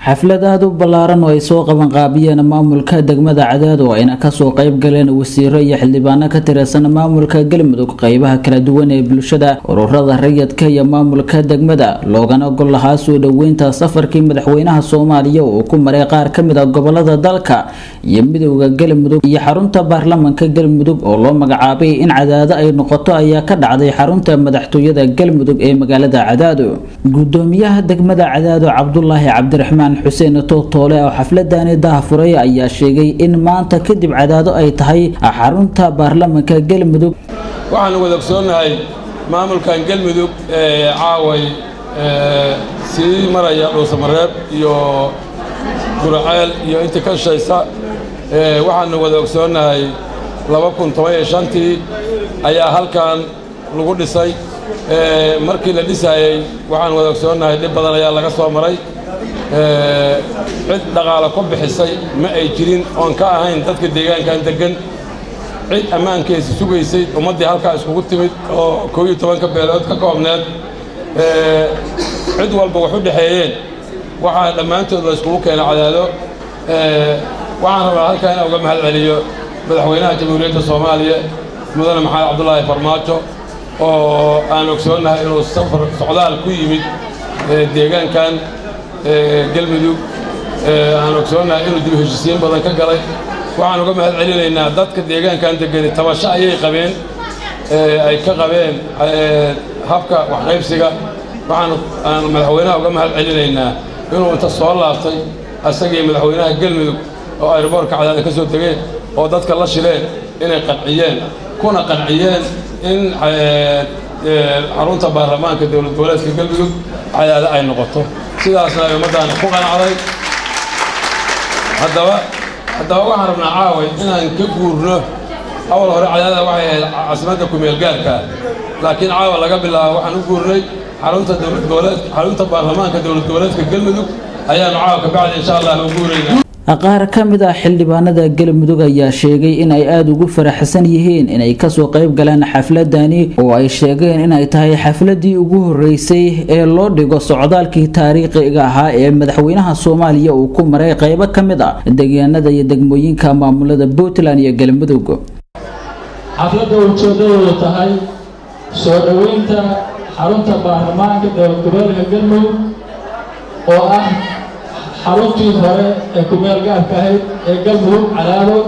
xaflad aada u ballaaran oo ay soo qabanqaabiyeen maamulka degmada cadaado ayna kasoo qayb galeen wasiiro iyo xildhibaano ka tirsan maamulka galmudug qeybaha kala duwan ee bulshada ururada rayidka iyo maamulka degmada loogana gol lahaa soo dhoweynta safarkii madaxweynaha soomaaliya uu ku maray qaar ka mid a gobolada dalka iyo midowda galmudug iyo xarunta baarlamanka galmudug oo loo magacaabay in cadaado ay noqoto ayaa ka dhacday xarunta madaxtooyada galmudug ee magaalada cadaado gudoomiyaha degmada cadaado cabdulaahi cabdiraxmaan xuseen tootoole oo xafladani dahafuray ayaa sheegay in maanta kadib cadaado ay tahay xarunta baarlamanka galmudug waxaanu wada ogsoonnahay maamulkan galmudug ee caaway sii maraya dhuusamareeb iyo guraceel iyo intii ka shaysa waxaanu wada ogsoonnahay laba kun toban iyo shantii ayaa halkan lagu dhisay markii la dhisaayey waxaan wada ogsoonnahay dhib badan ayaa laga soo maray cid dhaqaalo ku bixisay ma ay jirin oon ka ahayn dadka deegaankan deggan cid ammaankeesi sugaysay ummaddii halkaa iskugu timid oo koob iyo tobanka beelood ka koobneed cid walba wax u dhexeeyeen waxaa dhammaantood la iskugu keena cadaado waxaan rabaa halkaa inaan uga mahad celiyo madaxweynaha jamhuuriyadda soomaaliya mudane maxamed cabdulaahi farmaajo oo aan ogsoonnahay inuu safar socdaal ku yimid deegaankan galmudug aan ogsoonnahay inuu dib heshisiin badan ka galay waxaan uga mahad celinaynaa dadka deegaankan degani tabasho ayay qabeen ay ka qabeen habka waxqaybsiga waxaan aan madaxweynaha uga mahad celinaynaa inuu inta soo laabtay asagii madaxweynaha galmudug oo ayroboorka cadaada ka soo degeen oo dadka la shileen inay qanciyeen kuna qanciyeen in xarunta baarlamaanka dowlad goboleedka galmudug cadaada ay noqoto sidaasna ay ummaddaana ku qanacday haddaba haddaba waxaan rabnaa caaway inaan ka guurno awal hore cadaada waxay ahayd caasimadda kumeelgaarka laakiin caawa laga bilaabo waxaan u guurnay xarunta dowlad goboleed xarunta baarlamaanka dowlad goboleedka galmudug ayaanu caawa ka bacdi insha allah u guuraynaa qaar ka mid ah xildhibaanada galmudug ayaa sheegay in ay aada ugu faraxsan yihiin inay kasoo qayb galaan xafladani oo ay sheegeen inay tahay xafladii ugu horeysay ee loo dhigo socdaalkii taariikhiga ahaa ee madaxweynaha soomaaliya uu ku maray qaybo ka mid ah deegaanada iyo degmooyinka maamulada puntland iyo galmudug xafladda ujeedadoodu tahay soo dhoweynta xarunta baarlamaanka dowlad goboleedka galmudug oo ah xaruntii hore ee kumeel gaarka ahayd ee galmudug cadaado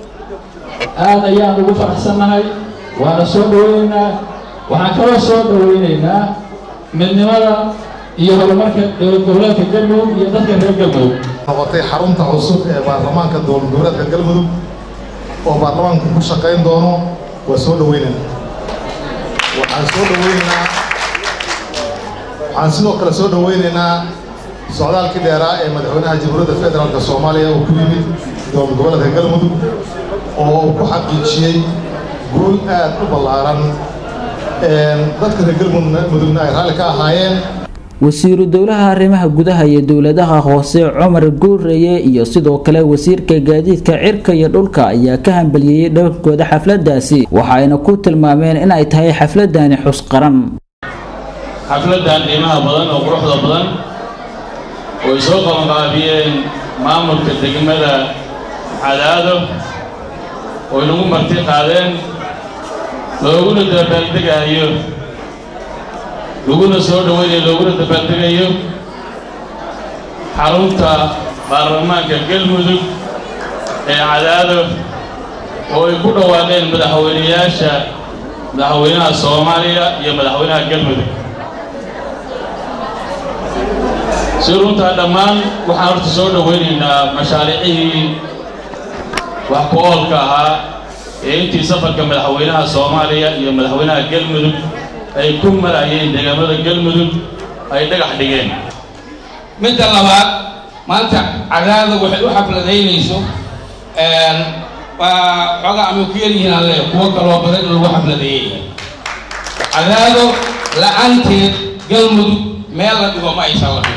aad ayaan ugu faraxsannahay waana soo dhoweynaynaa waxaan kaloo soo dhoweynaynaa midnimada iyo horumarka dowlad goboleedka galmudug iyo dadka reer galmudug noqotay xarunta cusub ee baarlamaanka dowlad goboleedka galmudug oo baarlamaanku ku shaqayn doono waa soo dhoweynaynaa waxaan soo dhoweynaynaa waxaan sidoo kale soo dhoweynaynaa socdaalkii dheeraa ee madaxweynaha jamhuuriyadda federaalka soomaaliya uu ku yimid dowlad goboleedka galmudug oo uu ku xaqiijiyey guul aad u ballaaran dadka reer galmudugna ay raalli ka ahaayeen wasiiru dowlaha arrimaha gudaha iyo dowladaha hoose cumar guureye iyo sidoo kale wasiirka gaadiidka cirka iyo dhulka ayaa ka hambaliyeeyey dhowrkooda xafladaasi waxayna ku tilmaameen in ay tahay xafladani xus qaran xafladan qiimaha badan oo quruxda badan oo ay soo qabanqaabiyeen maamulka degmada cadaado oo inagu marti qaadeen looguna dabaaldegayo laguna soo dhoweynayo looguna dabaaldegayo xarunta baarlamaanka galmudug ee cadaado oo ay ku dhawaaqeen madaxweynayaasha madaxweynaha soomaaliya iyo madaxweynaha galmudug si runtaa dhammaan waxaan horta soo dhoweynaynaa mashaariicihii wax ku oolka ahaa ee intii safarka madaxweynaha soomaaliya iyo madaxweynaha galmudug ay ku marayeen deegaamada galmudug ay dhagax dhigeen midda labaad maanta cadaada waxay u xafladaynayso waa xoogaa ama ku yaryihiin alle kuwo kaloo badan in lagu xafladeeyey cadaado la-aanteed galmudug meel la dhigo ma aysan lahayn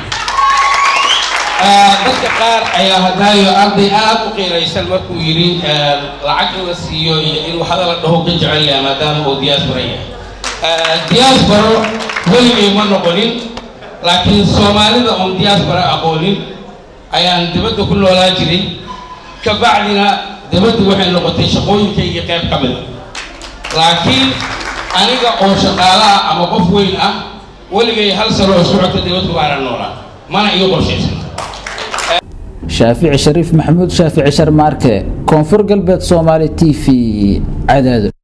dadka qaar ayaa hadaayo arday aad u qiiraysan markuu yidhi lacag in la siiyo iyo in waxada la dhaho ka jecel yahay maadaama uu diyaasbara yahay diyaasbaro weligay ma noqonin laakiin soomaalida oon diyaasbara aqoonin ayaan dibadda ku noolaa jiray ka bacdina dibaddu waxay noqotay shaqooyinkaygii qayb ka mid a laakiin aniga oo shaqaalaha ama qof weyn ah weligay hal sano oo socota dibadku baanan noolaa mana iyo qorshaysan shaafici shariif maxamuud shaafici sharmaarke koonfur galbeed soomaali t v cadaado